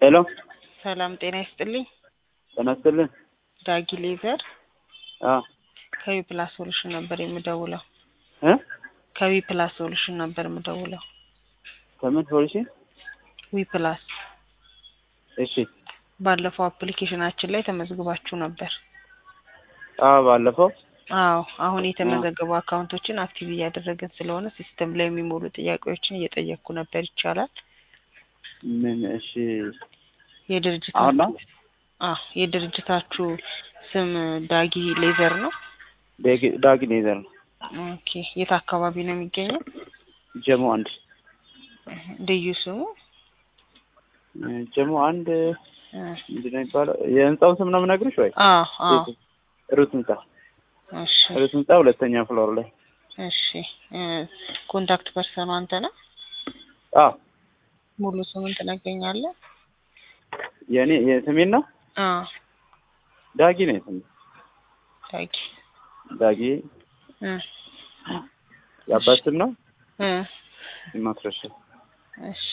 ሄሎ ሰላም ጤና ይስጥልኝ። ጤና ይስጥልኝ። ዳጊ ሌዘር አዎ ከዊ ፕላስ ሶሉሽን ነበር የምደውለው። እ ከዊ ፕላስ ሶሉሽን ነበር የምደውለው። ከምን ፖሊሲ? ዊ ፕላስ እሺ ባለፈው አፕሊኬሽናችን ላይ ተመዝግባችሁ ነበር። አዎ ባለፈው አዎ አሁን የተመዘገቡ አካውንቶችን አክቲቭ እያደረግን ስለሆነ ሲስተም ላይ የሚሞሉ ጥያቄዎችን እየጠየቅኩ ነበር። ይቻላል? ምን? እሺ አሁን የድርጅታችሁ ነው አዎ የድርጅታችሁ ስም ዳጊ ሌዘር ነው? ዳጊ- ዳጊ ሌዘር ነው። ኦኬ የት አካባቢ ነው የሚገኘው? ጀሞ አንድ ልዩ ስሙ እ ጀሞ አንድ እ ምንድን ነው የሚባለው? የህንጻውን ስም ነው የምነግርሽ ወይ? አዎ አዎ ሩት ህንጻ እሺ ሩት ህንጻ ሁለተኛ ፍሎር ላይ። እሺ እ ኮንታክት ፐርሰኑ አንተ ነህ? አዎ ሙሉ ስምን ትነግረኛለህ? የኔ የስሜን ነው አዎ ዳጊ ነው የስሜ ዳጊ ዳጊ እ የአባት ስም ነው እ ማስረሻ እሺ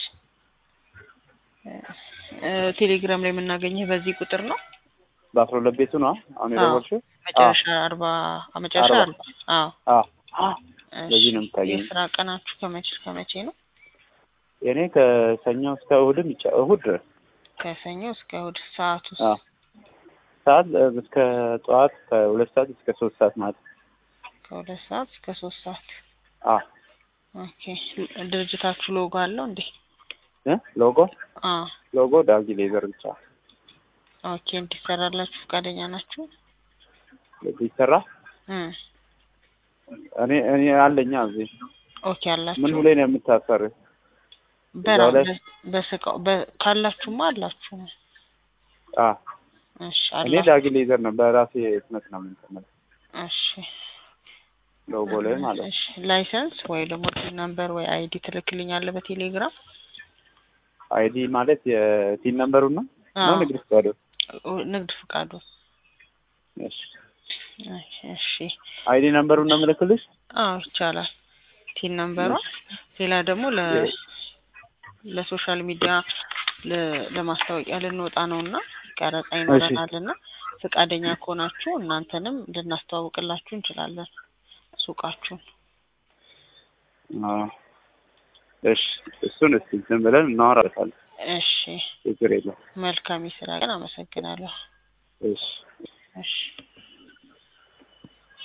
እ ቴሌግራም ላይ የምናገኝህ በዚህ ቁጥር ነው? በአስራ ሁለት ቤቱ ነው አሁን አዎ። የደወልሽው? መጨረሻ አርባ መጨረሻ አርባ። አርባ አዎ አዎ በዚህ ነው የምታገኘው። የስራ ቀናችሁ ከመቼ ከመቼ ነው? የኔ ከሰኞ እስከ እሑድም ይቻ እሑድ ድረስ ከሰኞ እስከ እሑድ ሰዓት ውስጥ አዎ ሰዓት እ እስከ ጠዋት ከሁለት ሰዓት እስከ ሶስት ሰዓት ማለት ነው። ከሁለት ሰዓት እስከ ሶስት ሰዓት አዎ ኦኬ ድርጅታችሁ ሎጎ አለው እንዴ? እ ሎጎ አዎ ሎጎ ዳጊ ሌዘር ብቻ ኦኬ እንዲሰራላችሁ ፈቃደኛ ናችሁ? ቢሰራ እ እኔ እኔ አለኛ እዚህ ኦኬ አላችሁ ምን ብሎኝ ነው የምታሰር? በራ እዛው ላይ በ- በስቃው በ- ካላችሁማ አላችሁ አዎ እሺ እኔ አላችሁ ዳጊ ሌዘር ነው በራሴ ህትመት ነው የምንቀመጥ እሺ ሎጎ ላይ ማለት ነው። እሺ ላይሰንስ ወይ ደግሞ ቲን ነምበር ወይ አይዲ ትልክልኛለህ በቴሌግራም አይዲ ማለት የቲን ነምበሩን ነው ነው አዎ ንግድ ፍቃዱ? ንግድ ፍቃዱ እሺ እሺ አይዲ ነምበሩን ነው የምልክልሽ? አዎ ይቻላል ቲን ነምበሯ ሌላ ደግሞ ለ ለሶሻል ሚዲያ ለ- ለማስታወቂያ ልንወጣ ነው እና ቀረጻ ይኖረናል እና ፈቃደኛ ከሆናችሁ እናንተንም ልናስተዋውቅላችሁ እንችላለን ሱቃችሁን አዎ እሺ እሱን እስኪ ዝም ብለን እናወራበታለን። እሺ ችግር የለም። መልካም የስራ ቀን አመሰግናለሁ እሺ እሺ